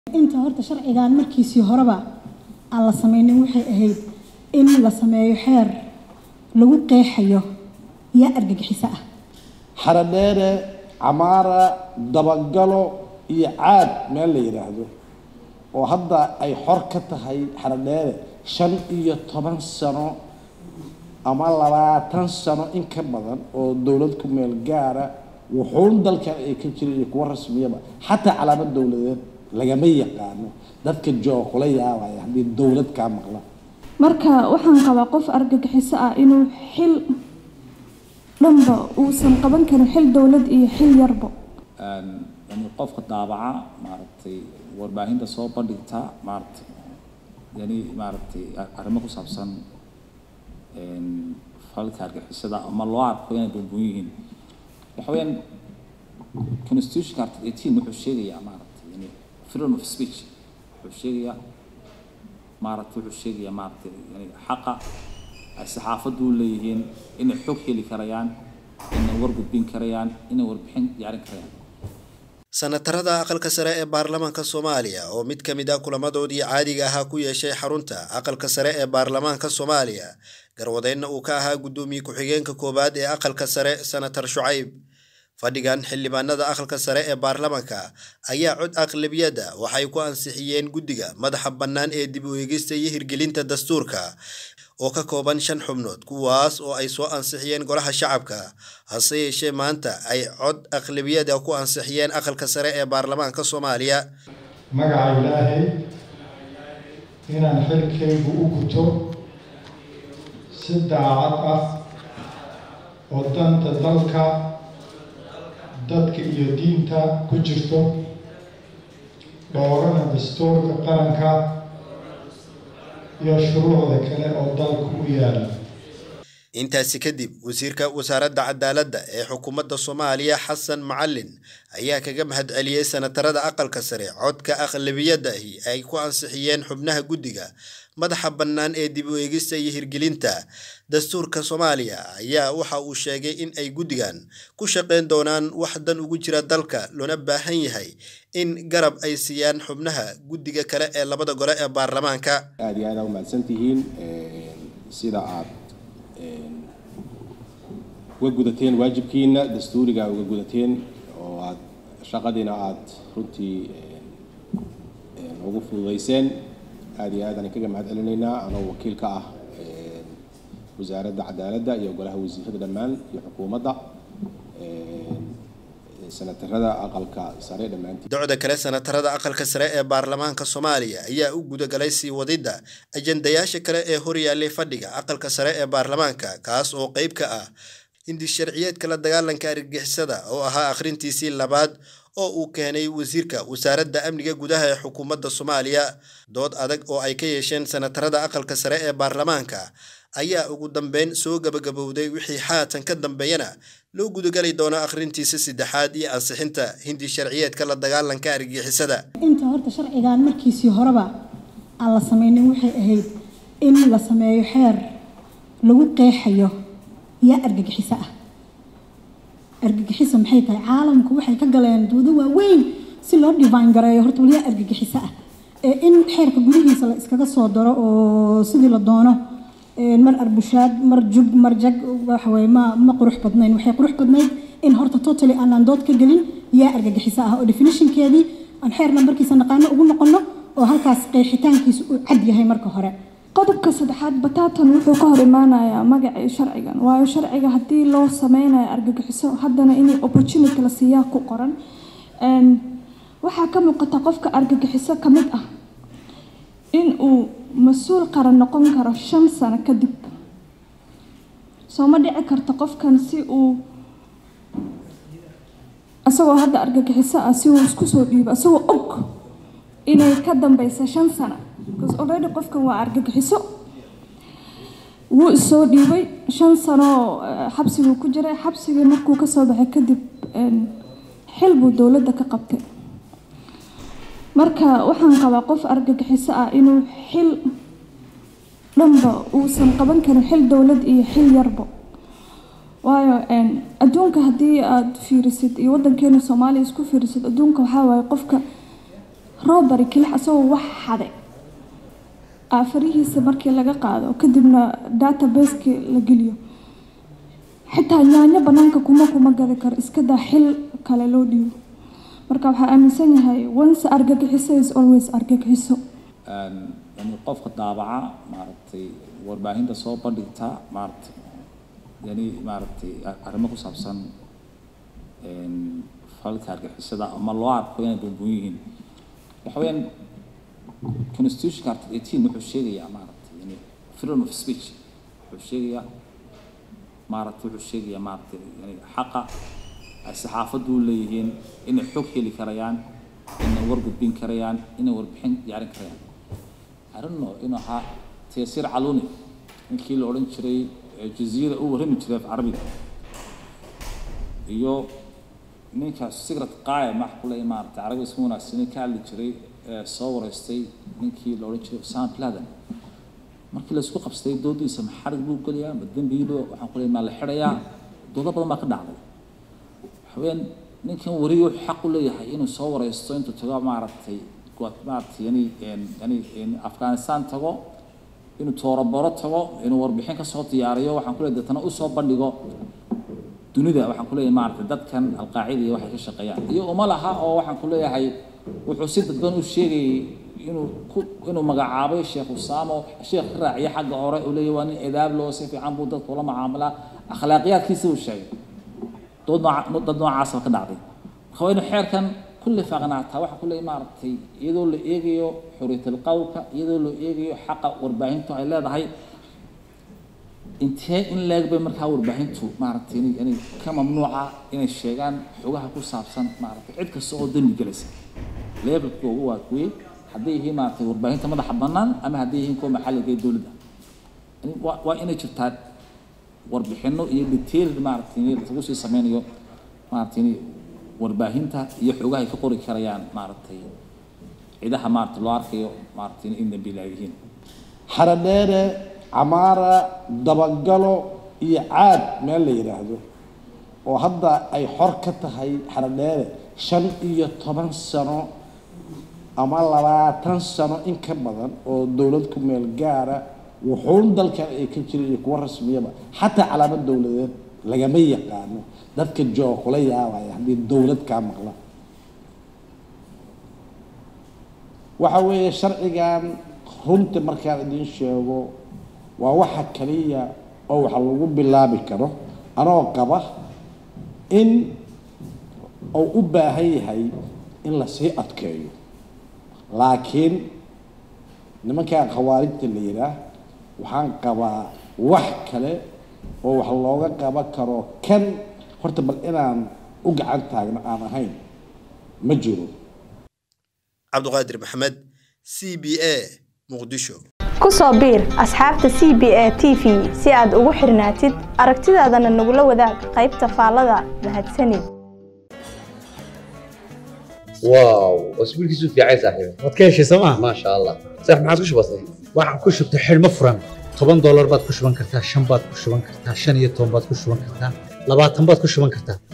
inta horta sharcigan markiisii horeba aan la sameynin waxay ahayd in la sameeyo xeer lagu qeexayo yaa argagixiso ah xaradheere camaara dabagalo iyo caad meel la yidhaahdo oo hadda ay xor ka tahay xaradheere shan iyo toban sano ama labaatan sano in ka badan oo dowlad ku meel gaara wuxuun dalkan ay ka jira iyo kuwa rasmiyaba xataa calaamad dowladeed lagama yaqaano dadka jooga kula yaabaya haddii dowlad kaa maqla marka waxaan qabaa qof argagixiso ah inuu xil dhanba uusan qaban karin xil dowlad iyo xil yarba yani qofka daabaca maaragtay warbaahinta soo bandhigta maaragtay yani maaragtay arrimo ku saabsan falka argixisada ama loo arko inay bunbun yihiin waxa weeyaan constitutionka article eighteen wuxuu sheegayaa maaragtay yani freedom of speech wuxuu sheegayaa maaragtay wuxuu sheegayaa maaragtay yani xaqa ay saxaafaddu u leeyihiin inay xog heli karayaan inay wargudbin karayaan inay warbixin diyaarin karayaan sanatarada aqalka sare ee baarlamaanka soomaaliya oo mid ka mid a kulamadoodii caadiga ahaa ku yeeshay xarunta aqalka sare ee baarlamaanka soomaaliya garwadeynna uu ka ahaa guddoomiye ku-xigeenka koowaad ee aqalka sare sanatar shucayb fadhigan xildhibaanada aqalka sare ee baarlamaanka ayaa cod aqlabiyadda waxay ku ansixiyeen guddiga madaxa bannaan ee dib u eegista iyo hirgelinta dastuurka oo ka kooban shan xubnood kuwaas oo ay soo ansixiyeen golaha shacabka hase yeeshee maanta ay cod aqlabiyada ku ansixiyeen aqalka sare ee baarlamaanka soomaaliya magaca ilaahay inaan xilkaygu u guto si daacad ah oo danta dalka dadka iyo diinta ku jirto dhowrana dastuurka qaranka iyo shuruucda kale oo dalka u yaala intaasi kadib wasiirka wasaaradda cadaaladda ee xukuumadda soomaaliya xasan macalin ayaa kaga mahadceliyey sanatarada aqalka sare codka aqlabiyadahi ay ku ansixiyeen xubnaha guddiga madaxa bannaan ee dib u eegista iyo hirgelinta dastuurka soomaaliya ayaa waxa uu sheegay in ay guddigan ku shaqayn doonaan wax dan ugu jira dalka loona baahan yahay in garab ay siiyaan xubnaha guddiga kale ee labada gole ee baarlamaanka aada iyo aada umahadsan tihiin sida aad uga gudateen waajibkiina dastuuriga uga gudateen oo aad shaqadiina aada runtii ugu fududayseen aada iyo aadaan kaga mahad celinaynaa anoo wakiil ka ah wasaaradda cadaaladda iyo golaha wasiirada dhammaan iyo xukuumadda sanatarada aqalka sare dhammaantiin docda kale sanatarada aqalka sare ee baarlamaanka soomaaliya ayaa u gudagalay sii wadidda ajandayaasha kale ee horyaallay fadhiga aqalka sare ee baarlamaanka kaas oo qayb ka ah hindi sharciyeedka la dagaalanka argagixisada oo ahaa akhrintiisii labaad oo uu keenay wasiirka wasaaradda amniga gudaha ee xukuumadda soomaaliya dood adag oo ay ka yeesheen sanatarada aqalka sare ee baarlamaanka ayaa ugu dambeyn soo gabagabowday wixii haatan ka dambeeyana loo gudagali doono akhrintiisa saddexaad iyo ansixinta hindi sharciyeedka la dagaalanka argagixisada inta horta sharcigan markiisii horeba aan la sameynin waxay ahayd in la sameeyo xeer lagu qeexayo yaa argagixiso ah argagixiso maxay tahay caalamku waxay ka galeen doodo waaweyn si loo divine gareeyo horta wal yaa argagixiso ah ee in xeerka gudihiisa la iskaga soo daro oo sidii la doono mar arbushaad mar jug mar jag waxaweye ma ma qurux badnayn waxay qurux badnayd in horta totally aanaan dood ka gelin yaa argagixiso ah oo definitionkeedii aan xeer nambarkiisa naqaano ugu noqono oo halkaas qeexitaankiisu uu cad yahay marka hore qodobka saddexaad bataatan wuxuu ka hor imaanayaa magacii sharcigan waayo sharciga haddii loo sameynayo argagixiso haddana inay opportunity la siiyaa ku qoran waxaa ka muuqata qofka argagixiso ka mid ah in uu mas-uul qaran noqon karo shan sano kadib soo ma dhici karto qofkan si uu isagoo hadda argagixiso ah si uu isku soo dhiibo isagoo og inay ka dambeysa shan sano because already qofkan waa argagixiso wuu isoo dhiibay shan sano xabsiguu ku jiray xabsigii markuu kasoo baxay kadib xil buu dowladda ka qabtay marka waxaan qabaa qof argagixiso ah inuu xil dhanba uusan qaban karin xil dowlad iyo xil yarba waayo adduunka haddii aada fiirisid iyo wadankeena soomaaliya isku fiirisid adduunka waxaa waaye qofka robary kilix asagoo wax xaday aafarihiisa markii laga qaado kadibna databaseki la geliyo xitaa yaanyo banaanka kuma kuma gadi karo iska daa xil kale loo dhiibo marka waxaa aaminsan yahay once argagixiso is always argagixiso yani qofka daabaca maaragtay warbaahinta soo bandhigta maaragtay yani maaragtay arrimo ku saabsan falka argixisada ama loo arko inay bunbun yihiin waxa weeyaan constitutionka article eighteen wuxuu sheegayaa maaragtay yani freedom of speech wuxuu sheegayaa maaragtay wuxuu sheegayaa maaragtay yani xaqa ay saxaafaddu u leeyihiin inay xog heli karayaan inay wargudbin karayaan inay warbixin diyaarin karayaan I don't know inuu ahaa taysiir caluni ninkii la odhan jiray jaziira u warrami jiray af carabiga iyo ninka sigrat qaaya max ku leeyahay maaragtay carabiga isku wanaagsanay ka hadli jiray ee soo wareystay ninkii la odhan jiray Osama bin Laden markii la isku qabsaday doodiisa ma xarig buu geliyaa ma dembiilo waxaan ku leeyahay ma la xidhayaa doodo badan baa ka dhacday haween ninkan wariyo wuxuu xaq u leeyahay inuu soo wareysto intuu tago maaragtay maaragtay yani yani afghanistan tago inuu tooraboro tago inuu warbixin ka soo diyaariyo waxaan ku leeyahay deetana usoo bandhigo dunida waxaan ku leeyahay maaragtay dadkan alqaacida iyo waxay ka shaqeeyaan iyo uma laha oo waxaan ku leeyahay wuxuu si dadban u sheegayay inuu ku inuu magacaabay sheekh usaamo sheekh ka raaciya xagga hore uu leeyahay waa nin edaab loo si fiican buu dadka ula macaamilaa akhlaaqiyaadkiisa uu sheegay dood nooc dad noocaas ka dhacday marka waa inuu xeerkan kulli faaqnaataa waxaa ku leeyahay maaragtay iyadoo la eegayo xuriyatul qawlka iyadoo la eegayo xaqa warbaahintu ay leedahay intee in leeg bay markaa warbaahintu maaragtay inay inay ka mamnuuca inay sheegaan xogaha ku saabsan maaragtay cid kasta oo dembi gelaysa leebelka ugu waa kuwii hadday yihiin maaragtay warbaahinta madaxa bannaan ama hadday yihiin kuwa maxalliga ee dowladda waa waa inay jirtaa warbixino iyo detailed maaragtay lagu sii sameynayo maaragtay warbaahinta iyo xogaha ay ka qori karayaan maaragtay cidaha maaragtay loo arkayo maaragtay in dambiila yihiin xaradheere camaara dabagalo iyo caad meel la yidhaahdo oo hadda ay xor ka tahay xaradheere shan iyo toban sano ama labaatan sano in ka badan oo dowlad ku meel gaara wuxuun dalkan ay ka jiray iyo kuwa rasmiyaba xataa calaamad dowladeed lagama yaqaano dadka jooga kula yaabaya haddii dowlad kaa maqla waxa weeye sharcigan runta markaan idiin sheego waa waxa kaliya oo wax lagu bilaabi karo anoo qaba in uu u baahan yahay in lasii adkeeyo laakiin nimankan khawaarijta la yidhaah waxaan qabaa wax kale oo wax looga qaban karo kan horta bal inaan u gacan taagno aan ahayn ma jiro cabduqaadir maxamed c b a muqdisho ku soo biir asxaabta c b a t v si aad ugu xirnaatid aragtidaadana nagula wadaag qaybta faallada mahadsanid واو اسبوع كيسو في عايز صاحبي waad ka heshay sooma ما شاء الله صح ما عاد وش بصير waxaan ku shubtay xidhmo furan toban doolar baad ku shuban kartaa shan baad ku shuban kartaa shan iyo toban baad ku shuban kartaa labaatan baad ku shuban kartaa